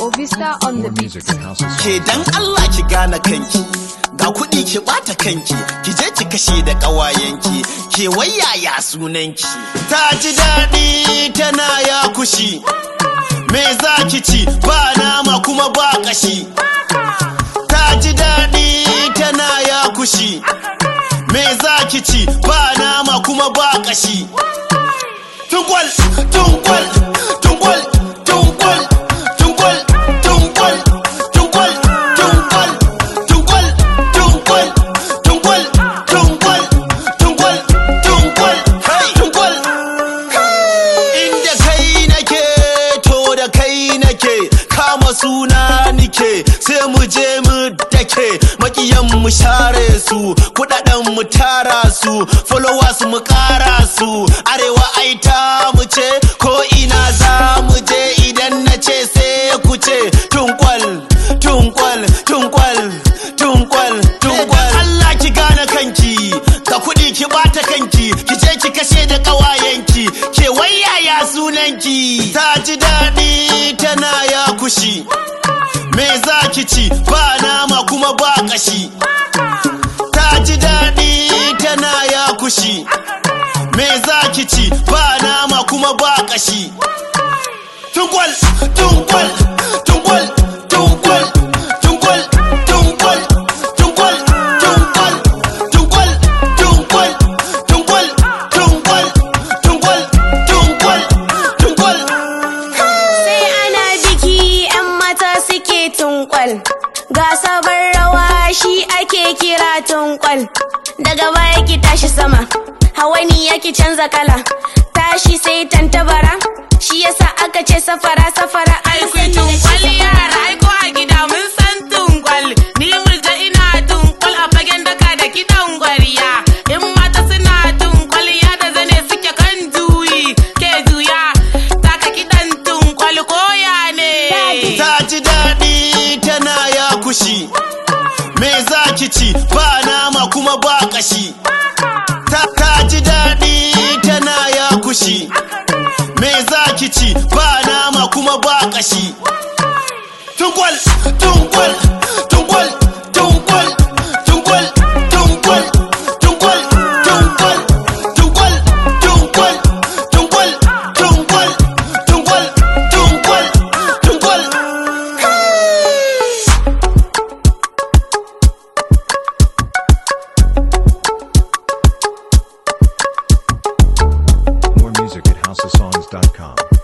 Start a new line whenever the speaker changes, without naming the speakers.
Obista on the
More
beat.
music at House of
ke
Songs.
dan Allah ki gane kanki ga kuɗi ki bata kanki ki je ki kashe da ƙawayenki ke wayaya sunanki ta ji daɗi tana ya kushi me za ki ci ba nama kuma ba ƙashi ta ji daɗi tana ya kushi me za ki ci ba nama kuma ba ƙashi tungwal tungwal tungwal tungwal tungwal tungwal tungwal tungwal tungwal tungwal tungwal tungwal tungwal tungwal hey tungwal inda kai nake to da kai nake kama suna nike sai mu je mu dake makiyan mu share su kudaden mu tara su followers mu kara su arewa ai ta mu ce ko ina za mu je idan na ce sai ku ce tunkwal tunkwal tunkwal tunkwal tunkwal Allah ki gane kanki ka kudi ki bata kanki ki je ki kashe da kawayenki ke wayaya sunanki ta ji daɗi tana ya kushi me za ki ci ba nama kuma ba kashi ta ji daɗi tana ya kushi me za ki ci ba nama kuma ba kashi tungwal tungwal tungwal tungwal tungwal tungwal tungwal tungwal tungwal tungwal tungwal tungwal tungwal tungwal tungwal
Sai ana biki 'yan mata suke tunkwal. Ga sabon rawa shi ake kira tunkwal. Daga baya ki tashi sama, hawani yaki canza kala. Tashi sai tantabara, shi yasa aka ce safara safara an
Ai
sani da
tunkwal
shi
yara ai ko a gida mun san tunkwal ni murja ina tunkwal a fagen daka da kidan gwariya in mata suna tunkwal ya da zane suke kan juyi ke juya taka kidan tunkwal koya ne
ta ji daɗi tana ya kushi me za ki ci ba nama kuma ba ƙashi ta ta ji daɗi tana ya kushi me za ki ci ba nama kuma ba ƙashi tungwal tungwal tungwal tungwal tungwal tungwal tungwal tungwal tungwal tungwal tungwal tungwal tungwal tungwal tungwal
More music at housesongs.com.